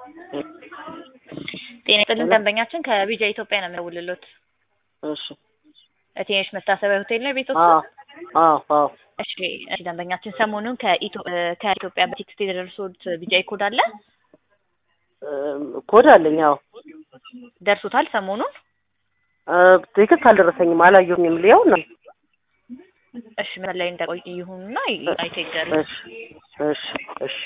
ጤና ይስጥልን ደንበኛችን ከቢጃ ኢትዮጵያ ነው የሚደውልሎት። እሺ እቴነሽ መታሰቢያ ሆቴል ነው ቤቶት? አዎ አዎ አዎ እሺ እሺ ደንበኛችን ሰሞኑን ከኢትዮ- ከኢትዮጵያ በቴክስት የደረሱት ቢጃይ ኮድ አለ እም፣ ኮድ አለኝ። አዎ ደርሶታል ሰሞኑን? እ፣ ትክክል አልደረሰኝም፣ አላየሁኝም። ሊያው ነው። እሺ ምን ላይ እንደቆይ ይሁንና አይቶ ይገሩ። እሺ እሺ እሺ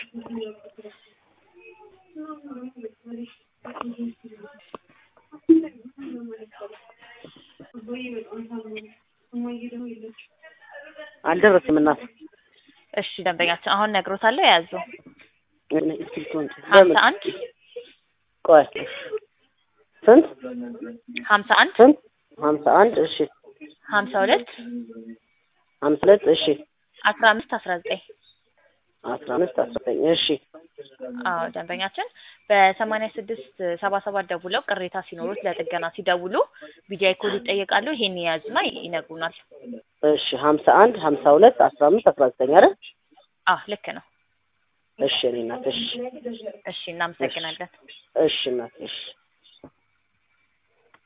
አልደረሰም። እናት እሺ ደንበኛችን አሁን ነግሮታለሁ የያዙ እስክሪብቶ እንጂ ሀምሳ አንድ ቆይ ስንት ሀምሳ አንድ ስንት ሀምሳ አንድ እሺ ሀምሳ ሁለት ሀምሳ ሁለት እሺ አስራ አምስት አስራ ዘጠኝ አስራ አምስት አስራ ዘጠኝ እሺ አዎ ደንበኛችን በሰማንያ ስድስት ሰባ ሰባት ደውለው ቅሬታ ሲኖሩት ለጥገና ሲደውሉ ቢጃይ ኮድ ይጠየቃሉ። ይሄን የያዙና ይነግሩናል። እሺ ሀምሳ አንድ ሀምሳ ሁለት አስራ አምስት አስራ ዘጠኝ አይደል? አዎ ልክ ነው። እሺ እኔ እናት እሺ እሺ እናመሰግናለን። እሺ እናት እሺ